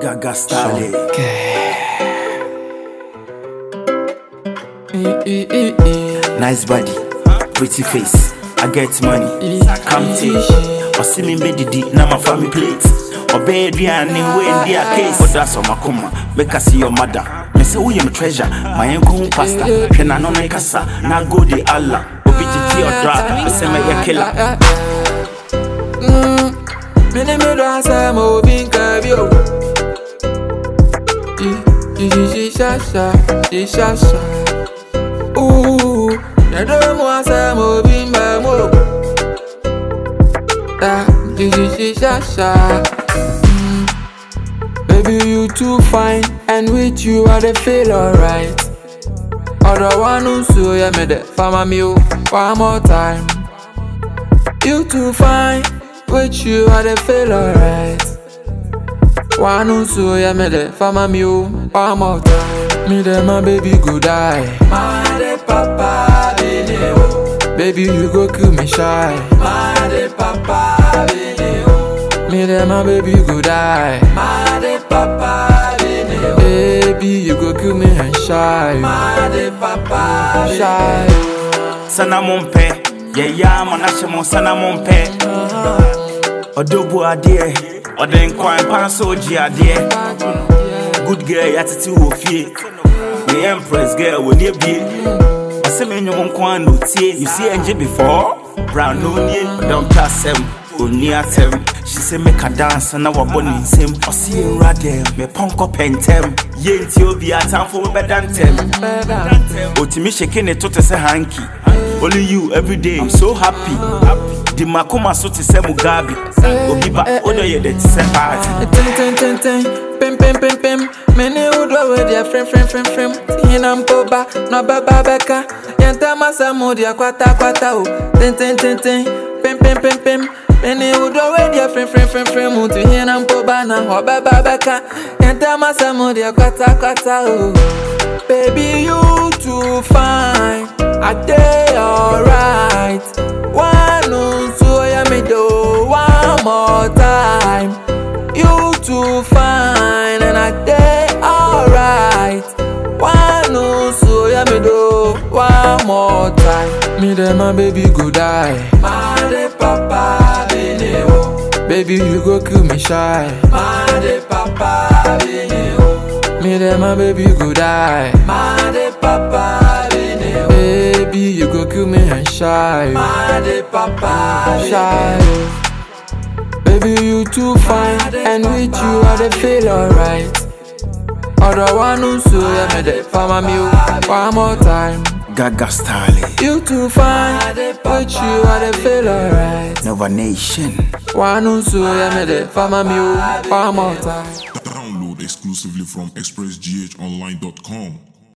Gaga style. Nice body, pretty face. I get money. Come take. Or see me didi na my family plate. Or bed and when they are case. But that's on my coma. Make us see your mother. Me say who you treasure. My uncle pastor. Can I no make kasa. Na go the Allah. Obi titi or dra. Me say me a killer. Mene me do asa mo bin kabio. Shi sha sha, shi sha sha. Ooh, na do mo asa mo bin ba mo. Da, shi shi sha sha. Mm. Baby, you too fine, and with you I dey feel alright. Other one who so yeah me the farmer me oh, one more time. You too fine, with you I dey feel alright. One who so yeah me the farmer me oh, one more time. Me the my baby go die. My de papa baby oh. Baby you go kill me shy. My de papa baby oh. Me the my baby go die. My de papa baby oh. Baby you go kill me and shy. My de papa shy. Sana mumpe. Yeah, yeah, man, I should sana mumpe. Odobu adie. Oden kwan pan soji adie. Good girl, yatiti wo fie. Me empress girl, when you be. I say me nyom kwan no tie. You see NG before? Brown no nie. Don't pass him. Oni atem. She say make a dance na wabɔ ne nsam. Ɔse nwura dɛm. Me pɔnkɔ pɛntɛm. Yɛ nti obi atamfo bɛda ntɛm. Otimi shake ne to te sɛ hanky. Only you every day. I'm so happy. Di makoma so te sɛ Mugabe. Obi ba odo yɛ de te sɛ party. Ten ten ten ten, pem pem pem pem. Many would go with their friend friend friend friend. Hinam poba, no baba beka. Yanta masa modia kwata kwata o. Ten ten ten ten, pem pem pem pem. Many would go with their friend friend friend friend. Mutu hinam poba na ho baba beka. Yanta masa modia kwata kwata o. Baby you too fine, I day alright. One on so ya me do one more time. You too fine and I day alright. One on so ya me do one more time. Me then my baby go die. My de papa bene oh. Baby you go kill me shy. My de papa bene oh. Me then my baby go die. My de papa bene oh. Baby you go kill me and shy. My de papa shy. Baby you too fine and with you I dey feel alright. Other one who so yeah me dey farmer me oh, one more time. Gaga style. You too fine with you I dey feel alright. Nova Nation. One who so yeah me dey farmer me oh, one more time. Download exclusively from expressghonline.com.